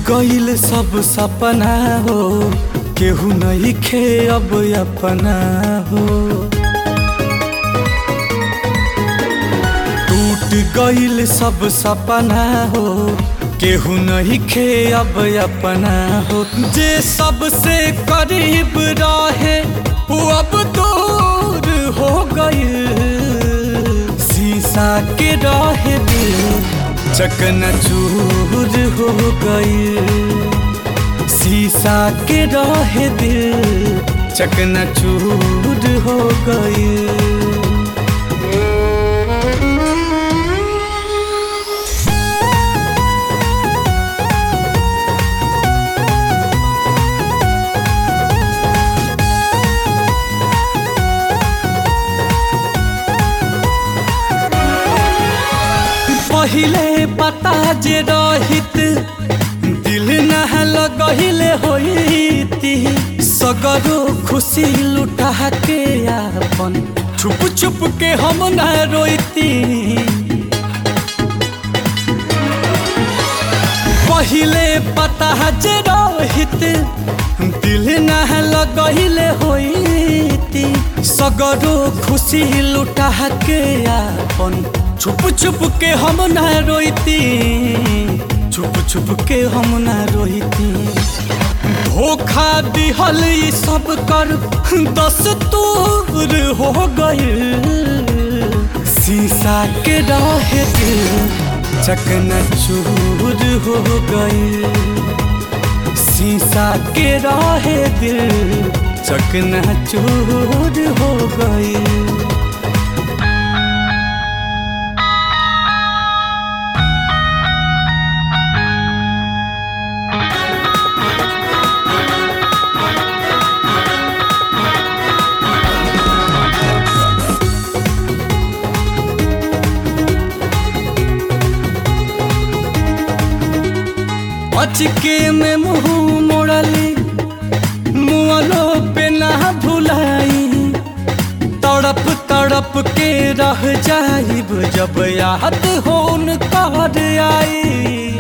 गईल सब सपना हो केहू नहीं खे अब अपना हो टूट गईल सब सपना हो केहू नहीं खे अब अपना हो जे सबसे करीब रहे वो अब दूर हो गईल शीशा के रहे दिल चकना चूर हो गई शीशा के रहे दिल चकना चूर हो गई पहिले पता जे रहित दिल न लगहिले होइती सगरो खुशी लुटा के आपन छुप छुप के हम न रोइती पहिले पता जे रहित दिल न लगहिले होइती सगरो खुशी लुटा के आपन छुप छुप के हम न रोइती छुप छुप के हम न रोइती धोखा दिहल ई सब कर दस तूर हो गई शीशा के रहे दिल चकना चूर हो गई शीशा के रहे दिल चकना चूर हो गई अचके में मुंह मोड़ली मुआलो पे ना भुलाई तड़प तड़प के रह जाइब जब याद हो कर आई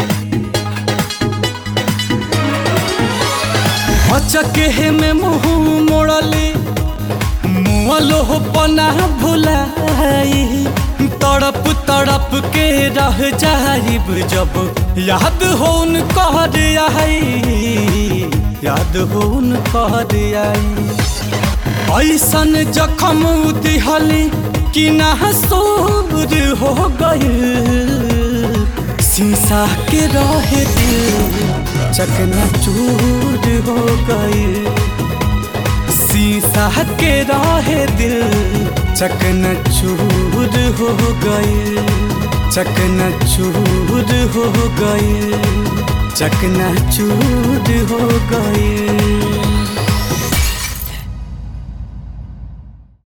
अचके में मुंह मोड़ली मुआलो पना भुलाई तड़प तड़प के रह जाइब जब याद होन कहर आई याद होन कहर आई ऐसन जखम दिहली कि ना सोर हो गई शीशा के रहे दिल चकना चूर हो गई शीशा के रहे दिल चकना चूर हो गई चकना चूर हो गई चकना चूर हो गई